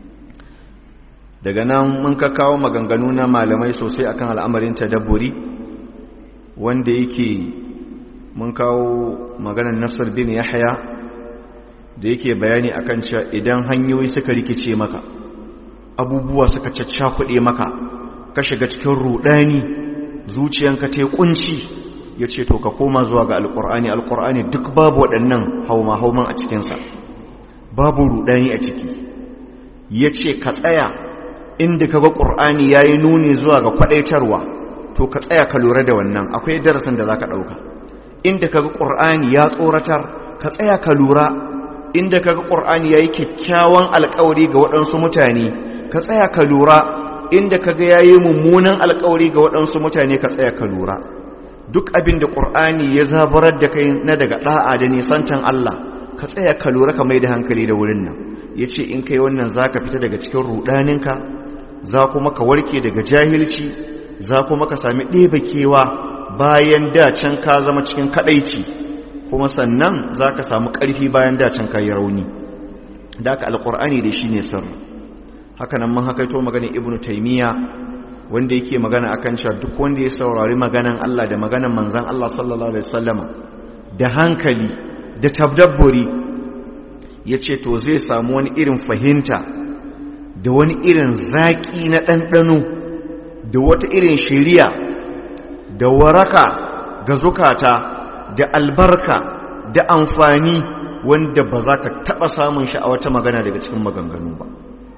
[SPEAKER 1] daga nan mun ka kawo maganganu na malamai sosai akan al'amarin tadabburi wanda yake mun kawo maganar Nasir bin Yahya da yake bayani akan cewa idan hanyoyi suka rikice maka abubuwa suka caccakuɗe maka ka shiga cikin rudani zuciyanka ta kunci ya ce to ka koma zuwa ga alƙur'ani alƙur'ani duk babu waɗannan hauma-hauman a cikinsa babu rudani a ciki ya ce ka tsaya inda ka ga ƙur'ani ya yi nuni zuwa ga kwaɗaitarwa to ka tsaya ka lura da wannan akwai darasin da za ka ɗauka inda ka ga ƙur'ani ya tsoratar ka tsaya ka lura inda kaga qur'ani yayi kyakkyawan alƙawari ga waɗansu mutane ka tsaya ka lura inda kaga yayi mummunan alƙawari ga waɗansu mutane ka tsaya ka lura duk abin da qur'ani ya zabarar da kai na daga da'a da nisantan Allah ka tsaya ka lura ka mai da hankali da wurin nan yace in kai wannan zaka fita daga cikin rudaninka za kuma ka warke daga jahilci za kuma ka sami ɗebe kewa bayan da can ka zama cikin kadaici kuma sannan za ka samu ƙarfi bayan dacin kayi rauni da aka alƙur'ani da shi ne sirri hakanan mun hakaito maganin ibn taimiyya wanda yake magana akan cewa duk wanda ya saurari maganan Allah da maganan manzan Allah sallallahu alaihi wasallama da hankali da tabdabburi ya ce to zai samu wani irin fahimta da wani irin zaƙi na ɗanɗano da wata irin shiriya da waraka ga zukata da albarka da amfani wanda ba za ka taɓa samun shi a wata magana daga cikin maganganu ba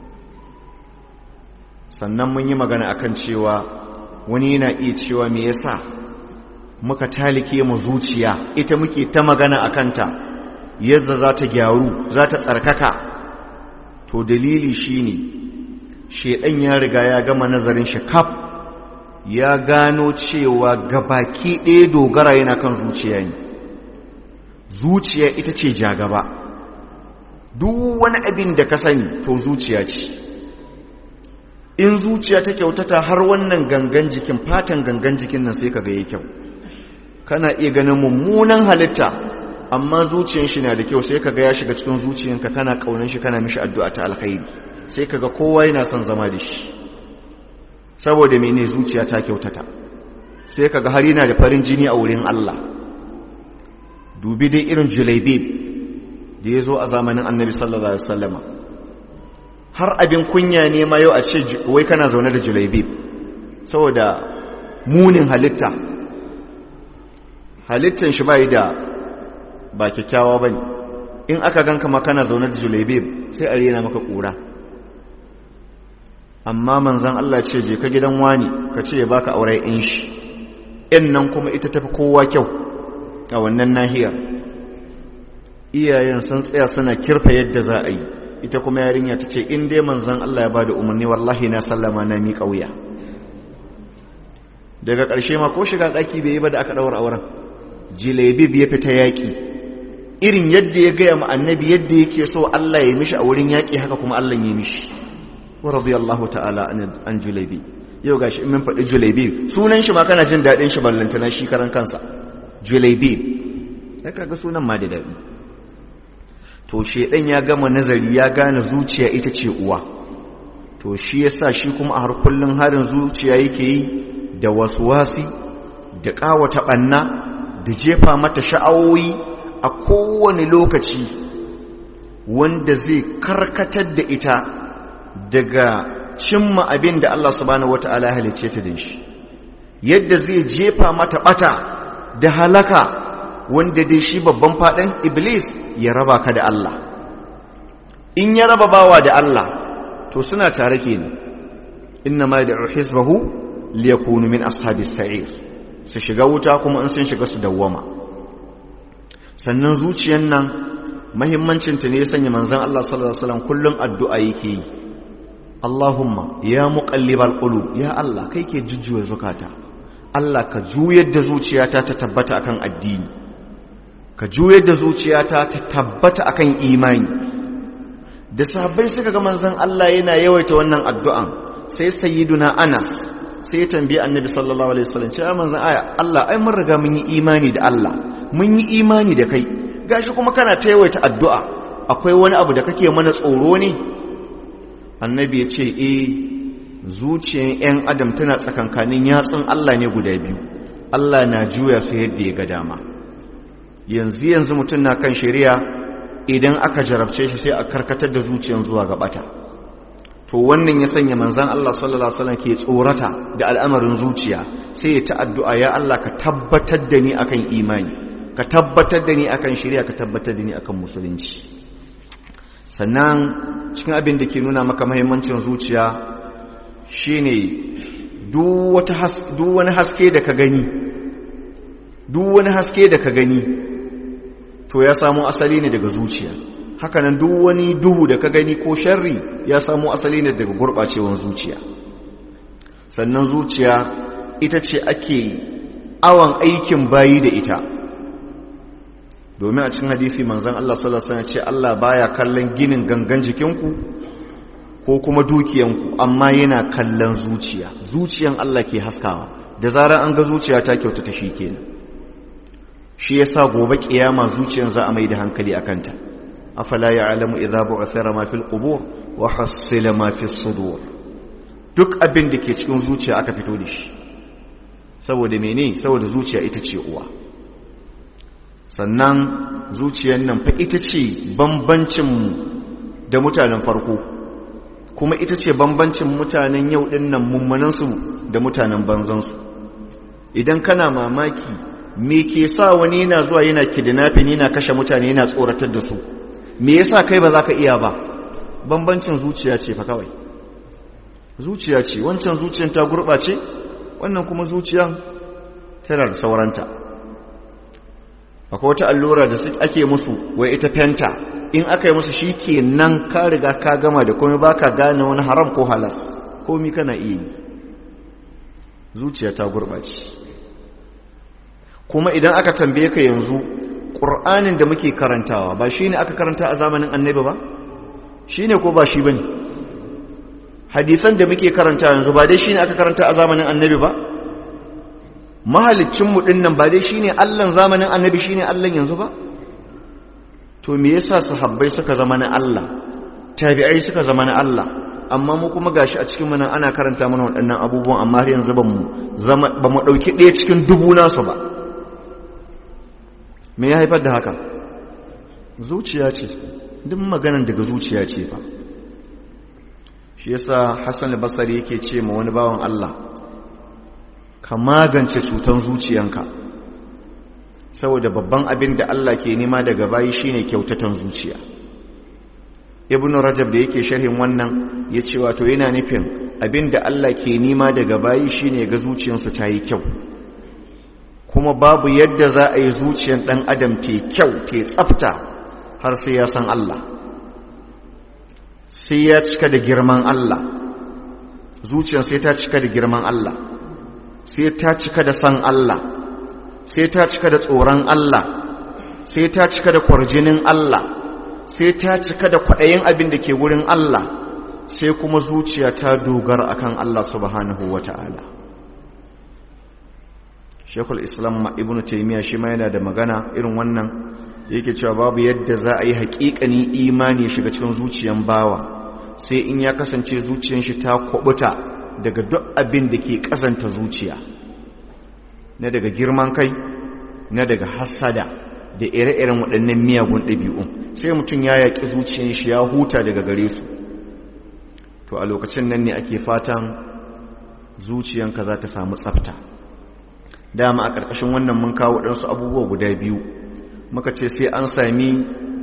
[SPEAKER 1] sannan mun yi magana akan cewa wani yana iya cewa me yasa muka talike mu zuciya ita muke ta magana a kanta yadda za ta gyaru za ta tsarkaka to dalili shine shedan ya riga ya gama nazarin shi kaf ya gano cewa gabaki ɗaya dogara yana kan zuciya ne zuciya ita ce jagaba duk wani abin da ka sani to zuciya ce in zuciya ta kyautata har wannan gangan jikin fatan gangan jikin nan sai ka ga ya kyau kana iya ganin mummunan halitta amma zuciyar shi na da kyau sai kaga ya shiga cikin zuciyanka kana kaunar shi kana mishi addu'a ta alkhairi sai kaga kowa yana son zama da shi saboda mene zuciya ta kyautata sai kaga har yana da farin jini a wurin Allah dubi dai irin julaibib da ya zo a zamanin annabi sallallahu alaihi wasallama har abin kunya ne ma yau a ce wai kana zaune da julaibib saboda munin halitta halittan shi bai da ba kyakkyawa ba ne in aka ganka makana zaune da julaibib sai a rena maka ƙura amma manzan Allah ce je ka gidan wani ka ce ya baka aure in shi in nan kuma ita tafi kowa kyau a wannan nahiyar iyayen sun tsaya suna kirfa yadda za a yi ita kuma yarinya ta ce in dai manzan Allah ya ba da umarni wallahi na sallama na miƙa wuya daga ƙarshe ma ko shiga ɗaki bai yi ba da aka ɗaura auren jilebib ya fita yaƙi irin yadda ya gaya ma annabi yadda yake so Allah ya mishi a wurin yaƙi haka kuma Allah ya mishi wa radiyallahu ta'ala an julebi yau gashi in mun faɗi julebi sunan shi ma kana jin daɗin shi ballantana shi karan kansa julebi ya kaga sunan ma da daɗi to shedan ya gama nazari ya gane zuciya ita ce uwa to shi yasa shi kuma a har kullun harin zuciya yake yi da wasuwasi da ƙawata ɓanna da jefa mata sha'awoyi a kowane lokaci wanda zai karkatar da ita daga cimma abin da Allah subhanahu wata'ala ya halice ta da shi yadda zai jefa mata bata da halaka wanda dai shi babban faɗin iblis ya raba ka da Allah in ya raba bawa da Allah to suna tare kenan inna ma da'u hizbahu liyakunu min ashabis sa'ir su shiga wuta kuma in sun shiga su dawwama sannan zuciyar nan mahimmancinta ne ya sanya manzan Allah sallallahu Alaihi wasallam kullum addu'a yake yi Allahumma ya muƙallibal ƙulu ya Allah kai ke jujjuwa zukata Allah ka juyar da zuciyata ta tabbata akan addini ka juyar da zuciyata ta tabbata akan imani da sahabbai suka ga manzan Allah yana yawaita wannan addu'an sai sayyiduna Anas sai ya tambayi annabi sallallahu alaihi wasallam cewa manzan aya Allah ai mun riga mun yi imani da Allah mun yi imani da kai gashi kuma kana ta yawaita addu'a akwai wani abu da kake mana tsoro ne annabi ya ce e zuciyar 'yan adam tana tsakankanin yatsun Allah ne guda biyu Allah na juya su yadda ya ga dama yanzu yanzu mutum na kan shari'a idan aka jarabce shi sai a karkatar da zuciyar zuwa ga bata to wannan ya sanya manzan Allah sallallahu Alaihi wasallam ke tsorata da al'amarin zuciya sai ya ta addu'a ya Allah ka tabbatar da ni akan imani ka tabbatar da ni akan shari'a ka tabbatar da ni akan musulunci sannan cikin abin da ke nuna maka mahimmancin zuciya shine duk wani haske da ka gani duk wani haske da ka gani to ya samu asali ne daga zuciya hakanan duk wani duhu da ka gani ko sharri ya samu asali ne daga gurɓacewar zuciya sannan zuciya ita ce ake awon aikin bayi da ita domin a cikin hadisi manzon Allah sallallahu alaihi wasallam ce Allah baya kallon ginin gangan jikinku ko kuma dukiyanku amma yana kallon zuciya zuciyan Allah ke haskawa da zarar an ga zuciya ta kyauta ta kenan shi yasa gobe kiyama zuciyan za a mai da hankali akan ta afala ya'lamu idza bu'thira ma fil qubur wa hasila ma fis sudur duk abin da ke cikin zuciya aka fito da shi saboda mene saboda zuciya ita ce uwa sannan zuciyar nan fa ita ce bambancinmu da mutanen farko kuma ita ce bambancin mutanen yau ɗin nan mummunansu da mutanen banzansu idan kana mamaki me ke sa wani yana zuwa yana kidnapping yana kashe mutane yana tsoratar da su me yasa kai ba za ka iya ba bambancin zuciya ce fa kawai zuciya ce wancan zuciyar ta gurɓace wannan kuma zuciyan tana da sauranta akwai wata allura da ake musu wai ita fenta in aka yi musu shi ke nan ka riga ka gama da komai ba ka gane wani haram ko halas komi kana iya yi zuciya ta gurɓace kuma idan aka tambaye ka yanzu ƙur'anin da muke karantawa ba shi ne aka karanta a zamanin annabi ba shi ne ko ba shi ba ne hadisan da muke karanta yanzu ba dai shi ne aka karanta a zamanin annabi ba mahalicinmu ɗin nan ba dai shi ne allon zamanin annabi shi ne allon yanzu ba to me yasa sahabbai suka zama na Allah tabi'ai suka zama na Allah amma mu kuma gashi a cikin mana ana karanta mana waɗannan abubuwan amma har yanzu ba mu zama ba mu dauki ɗaya cikin dubu nasu ba me ya haifar da haka zuciya ce duk maganan daga zuciya ce fa shi yasa Hassan al-Basri yake ce ma wani bawan Allah ka magance cutan zuciyanka saboda babban abin da Allah ke nema daga bayi shine kyautatan zuciya ibnu rajab da yake sharhin wannan ya ce wato yana nufin abin da Allah ke nema daga bayi shine ga zuciyarsu ta yi kyau kuma babu yadda za a yi zuciyar ɗan adam te kyau te tsafta har sai ya san Allah sai ya cika da girman Allah zuciyar sai ta cika da girman Allah sai ta cika da san Allah sai ta cika da tsoron Allah sai ta cika da kwarjinin Allah sai ta cika da kwaɗayin abin da ke wurin Allah sai kuma zuciya ta dogara akan Allah subhanahu wa ta'ala shekul islam ibn taimiyya shi ma yana da magana irin wannan yake cewa babu yadda za a yi haƙiƙani imani shiga cikin zuciyan bawa sai in ya kasance zuciyan shi ta kwabuta daga duk abin da ke ƙazanta zuciya na daga girman kai na daga hassada da ire-iren waɗannan miyagun ɗabi'un sai mutum ya yaƙi zuciyar shi ya huta daga gare su to a lokacin nan ne ake fatan zuciyanka za ta samu tsafta dama a ƙarƙashin wannan mun kawo ɗansu abubuwa guda biyu muka ce sai an sami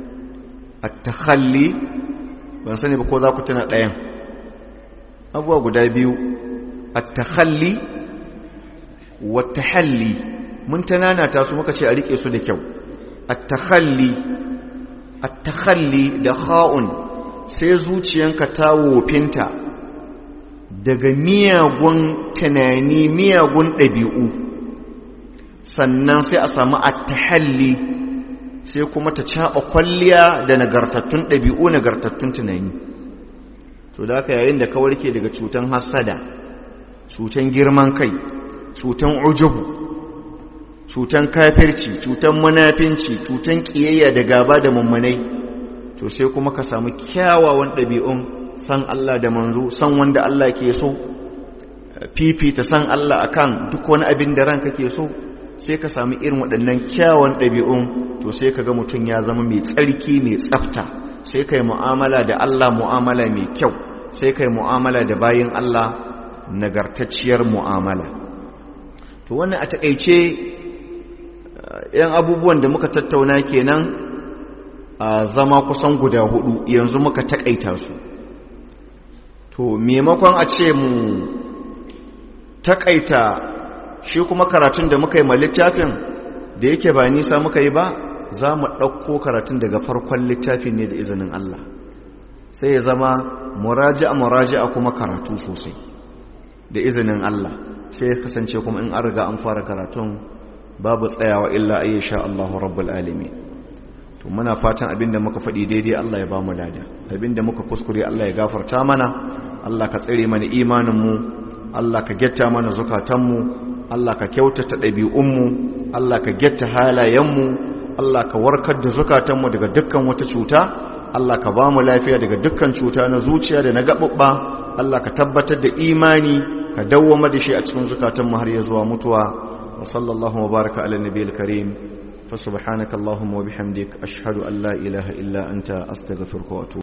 [SPEAKER 1] a tahalli ban sani ba ko za ku tana ɗayan abubuwa guda biyu a tahalli wata halli mun tanana ta su muka ce a riƙe su da kyau التخلي التخلي da kha'un sai zuciyanka ta wofinta daga miyagun tunani miyagun ɗabi'u sannan sai a samu attahalli sai kuma ta caɓa kwalliya da nagartattun ɗabi'u nagartattun tunani to da aka yayin da ka warke daga cutan hasada cutan girman kai cutan ujubu cutan kafirci cutan munafinci cutan kiyayya da gaba da mummunai to sai kuma ka samu kyawawan ɗabi'un san Allah da manzo san wanda Allah ke so fifita san Allah akan duk wani abin da ranka ke so sai ka samu irin waɗannan kyawawan ɗabi'un to sai ka ga mutum ya zama mai tsarki mai tsafta sai kai mu'amala da Allah mu'amala mai kyau sai kai mu'amala da bayin Allah nagartacciyar mu'amala to wannan a takeice yan abubuwan da muka tattauna kenan a zama kusan guda hudu yanzu muka takaita su to maimakon a ce mu takaita shi kuma karatun da muka yi ma littafin da yake ba nisa muka yi ba za mu ɗauko karatun daga farkon littafin ne da izinin Allah sai ya zama muraji'a muraji'a kuma karatu sosai da izinin Allah sai ya kasance kuma in an riga an fara karatun babu tsayawa illa ayyasha Allahu rabbul alamin to muna fatan abinda muka faɗi daidai Allah ya ba mu lada abinda muka kuskure Allah ya gafarta mana Allah ka tsare mana imanin mu Allah ka getta mana zukatan mu Allah ka kyautata ɗabi'un mu Allah ka getta halayen mu Allah ka warkar da zukatan mu daga dukkan wata cuta Allah ka ba mu lafiya daga dukkan cuta na zuciya da na gaɓuɓɓa Allah ka tabbatar da imani ka dawwama da shi a cikin zukatanmu har ya zuwa mutuwa wa sallallahu wa baraka ala nabiyil karim fa subhanaka allahumma wa bihamdik ashhadu an la ilaha illa anta astaghfiruka wa atubu